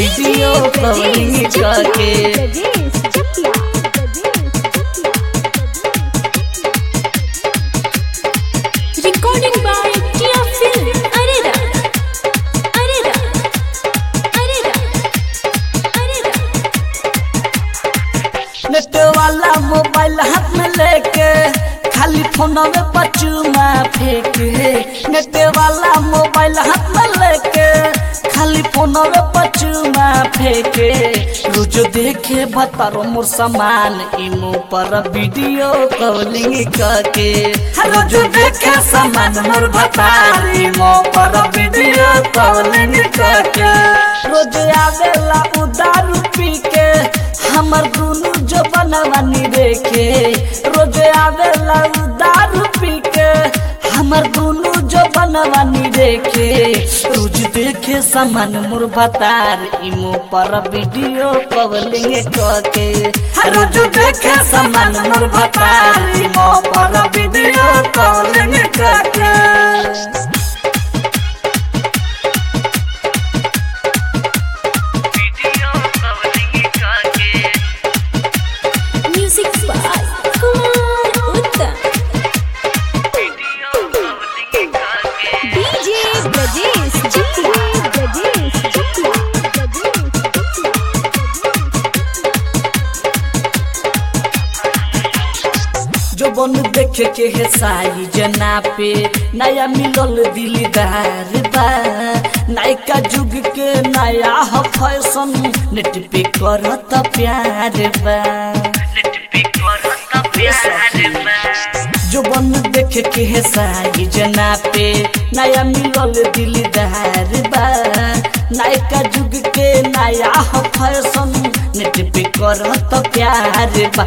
Video calling करके Recording by Tia Film. Arera. Arera. Arera. Arera. Net वाला mobile हाथ में लेके खाली फोन में पचुमा फेंके नेट वाला मोबाइल हाथ में लेके खाली फोन में पचुमा फेंके रोज देखे बतारो मोर सामान इमो पर वीडियो कॉलिंग करके रोज देखे सामान मोर बतार इमो पर वीडियो कॉलिंग करके रोज आवेला उदार पी के हमर दुनु जो बनवानी देखे रोज आवेला उदार पी के हमर दुनु जो बनवानी देखे रोज देखे सामान मोर बतार इमो पर वीडियो कॉलिंग करके रोज देखे सामान मोर बतार इमो पर वीडियो कॉलिंग करके Music by Kumar Uttam. DJ Brajesh Chitla. Brajesh Chitla. जो बन देखे के है साई जना पे नया मिलल दिलदार बा नायका जुग के नया ह फैशन नेट पे करत प्यार बा जो बन देखे के है साई जना पे नया मिलल दिलदार बा नायका जुग के नया ह फैशन नेट पे करत प्यार बा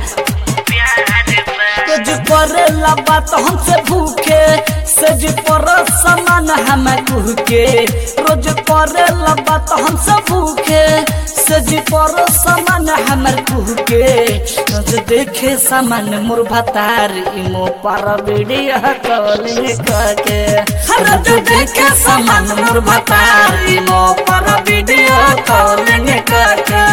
कुछ करेला बात हमसे भूखे सज पर समान हम कुहके रोज करेला बात हमसे भूखे सज पर समान हमर कुहके रोज देखे सामान मोर भतार इमो पर वीडियो कॉलिंग करके रोज देखे सामान मोर भतार इमो पर वीडियो कॉलिंग करके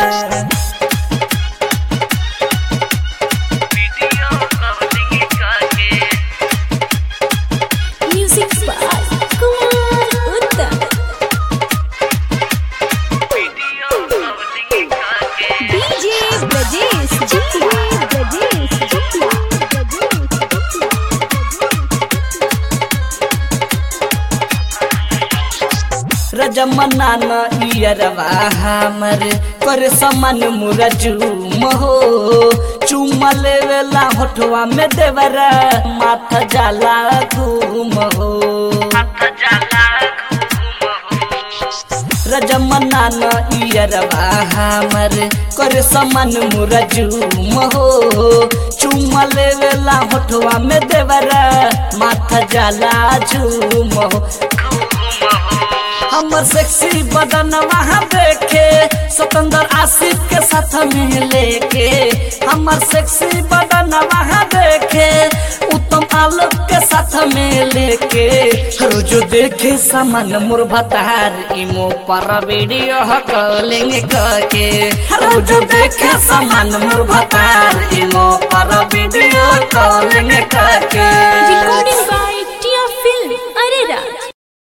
Music by Kumar Uttam. DJ Brajesh Chitla. Brajesh Chitla. रजमना न इयरवा हमर कर समान मुरा चूम हो चूम लेवेला होठवा में देवरा माथा जाला घूम हो रजमना न इयरवा हमर कर समान मुरा चूम हो चूम लेवेला होठवा में देवरा माथा जाला झूम हो हमर सेक्सी बदन वहाँ देखे स्वतंत्र आशिक के साथ में लेके हमर सेक्सी बदन वहाँ देखे उत्तम आलोक के साथ में लेके रोज देखे सामान मोर भतार इमो पर वीडियो कॉलिंग करके रोज देखे सामान मोर भतार इमो पर वीडियो कॉलिंग करके